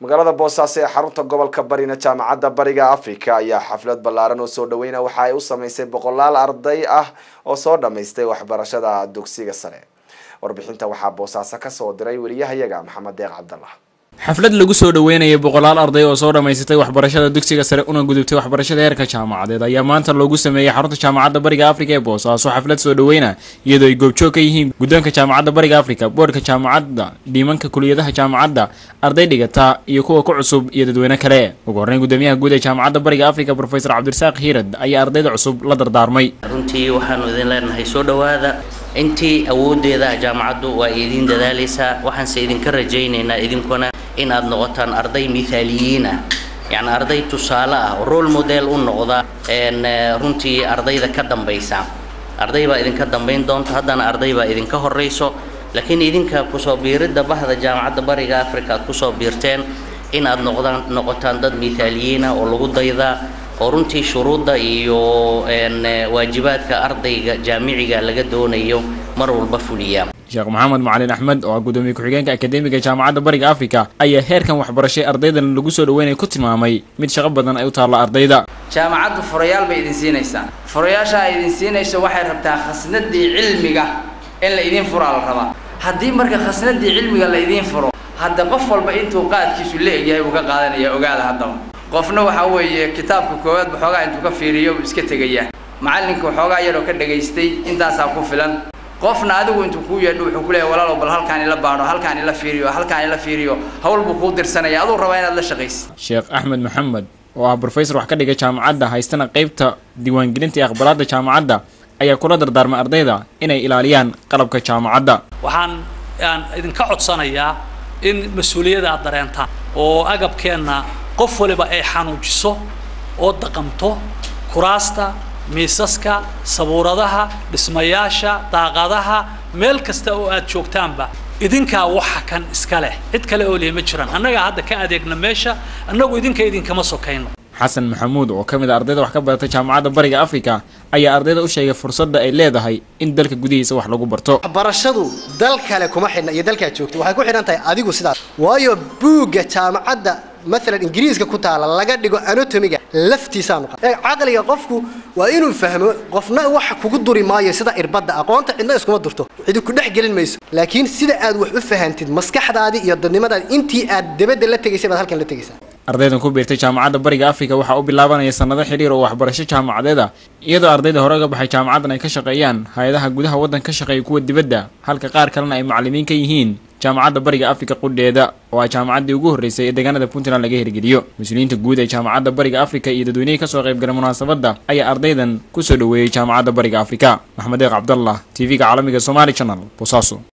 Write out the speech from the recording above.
magaalada boosaaso ee xarunta gobolka barina jaamacadda bariga africa ayaa xaflad ballaaran oo soo dhaweyna waxa ay u sameysay boqolaal arday ah oo soo dhammaystay waxbarashada dugsiga sare warbixinta waxaa boosaaso kasoo diray wariyahayaga maxamed deeq cabdallah xaflad lagu soo dhaweynayay boqolaal arday oo soo dhammaysatay waxbarashada dugsiga sare una gudubtay waxbarashada heerka jaamacadeed ayaa maanta loogu sameeyey xarunta jaamacadda bariga africa ee boosaaso xaflad soo dhaweyna iyadoo ay goobjoog ka yihiin guddoonka jaamacadda bariga africa boodhka jaamacadda dhiimanka kuliyadaha jaamacadda arday dhigata iyo kuwa ku cusub iyo dadweyne kale ugu horreyn guddoomiyaha guud ee jaamacadda bariga africa profesor cabdirasaaq hiirad ayaa ardayda cusub la dardaarmay runtii waxaanu idin leenahay soo dhowaada intii awoodeeda jaamacaddu waa idiin dadaalaysaa waxaanse idinka rajaynaynaa idinkuna in aad noqotaan arday mithaaliyiin ah yacni arday tusaale ah oo role model u noqda runtii ardayda ka dambaysa arday baa idinka dambayn doonta haddana arday baa idinka horrayso laakiin idinka kusoo biiridda bahda jaamacadda bariga africa aad kusoo biirteen in aad noqdaan noqotaan dad mithaaliyiin ah oo lagu daydaa oo runtii shuruudda iyo waajibaadka ardayga jaamiciga laga doonayo mar walba fuliya sheekh maxamed macalin axmed oo ah guddoomiye ku-xigeenka akademiga jaamacadda bariga africa ayaa heerkan waxbarashay ardaydan lagu soo dhaweynaya ku tilmaamay mid shaqo badan ay u taalla ardayda jaamacaddu furayaal bay idin siinaysaa furayaasha ay idin siinayso waxay rabtaa khasnadii cilmiga in la idiin furaa la rabaa haddii marka khasnadii cilmiga la idiin furo hadda qof walba intuu qaadkiisu la egyahay buu ka qaadanaya ogaada haddaba qofna waxaa weeye kitaabka koowaad waxoogaa intuu ka fiiriyo buu iska tegaya macallinka waxoogaa yaroo ka dhagaystay intaasaa ku filan qofna adigu intuu kuu yeedho wuxuu ku leeyahay walaalow bal halkaan ila baadho halkaan ila fiiriyo halkaan ila fiiriyo hawl buu kuu dirsanaya aduu rabaa inaad la shaqaysid sheekh axmed maxamed oo ah brofesor wax ka dhigay jaamacadda haystana qaybta diiwaangelinta iyo aqbalaadda jaamacadda ayaa kula dardaarmay ardayda inay ilaaliyaan qalabka jaamacadda waxaan aan idinka codsanayaa in mas-uuliyadda aad dareentaan oo agabkeenna qof waliba ay xanuujiso oo daqamto kuraasta miisaska sabuuradaha dhismayaasha daaqadaha meel kasta oo aad joogtaanba idinkaa waxa kan iska leh cid kale oo lihi ma jiraan annagaa hadda ka adeegna meesha annagu idinka idinkama sokayno xasan maxamuud oo ka mid a ardayda wax ka barata jaamacadda bariga africa ayaa ardayda u sheegay fursadda ay leedahay in dalka gudihiisa wax lagu barto waxbarashadu dal kale kuma xidhna iyo dalkaad joogto waxay ku xidhan tahay adigu sidaas waayo buugga jaamacadda maalan ingiriiska ku taala laga dhigo anatomiga laftiisaanu caqliga qofku waa inuu fahmo qofna wax kugu duri maayo sida irbadda aqoonta cidna iskuma durto cidi ku dhex gelin mayso laakiin sida aad wax u fahantid maskaxdaadii iyo dadnimadaadi intii aad dabadda la tegaysay baad halkan la tegaysaa ardaydan ku biirtay jaamacadda bariga africa waxaa u bilaabanaya sanado xidhiir oo waxbarasho jaamacadeed ah iyadoo ardayda hore uga baxay jaamacaddan ay ka shaqeeyaan hay-adaha gudaha waddanka ka shaqeeya kuwa dibadda halka qaar kalena ay macallimiin ka yihiin jaamacadda bariga africa qudheeda oo ah jaamacaddii ugu horreysay ee deegaanada puntland laga hirgeliyo mas-uuliyiinta guud ee jaamacadda bariga africa iyo dadweynihii kasoo qaybgalay munaasabadda ayaa ardaydan kusoo dhoweeyey jaamacadda bariga africa maxamed deeq cabdallah t v-ga caalamiga somali channel boosaaso